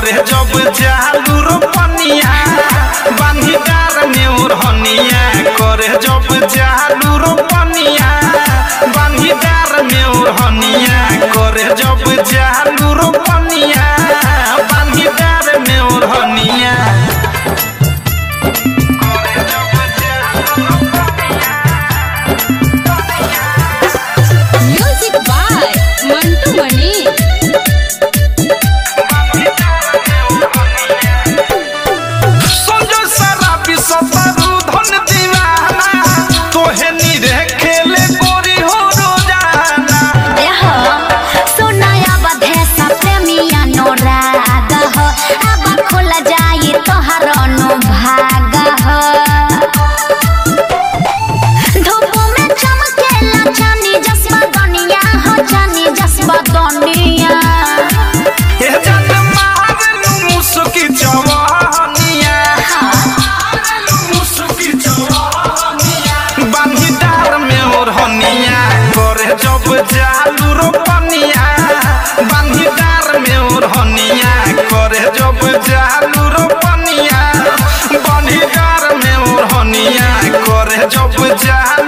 करे जब जालू रोपनिया बांधी डार में ओढ़निया करे जब जालू रोपनिया बांधी डार में ओढ़निया करे जब जालू रोपनिया बांधी डार में ओढ़निया म्यूजिक बाय मंटू मनी सोजो सारा विश्वतरु धन दीवाना तोहे निरे खेले गोरी हो रोजाना देहो सुनाया बधेसा प्रेमिया नो राग हो अब खुल जाई तोहर अनुभाग हो धूप में चमकेला चानी जसबा दुनिया हो चानी जसबा दुनिया हे जन मारनु मुसुकी जवानिया मुसुकी जवानिया बांधी डार में ओढ़निया करे जब जालू रोपनिया बांधी डार में ओढ़निया करे जब जालू रोपनिया बांधी डार में ओढ़निया करे जब जालू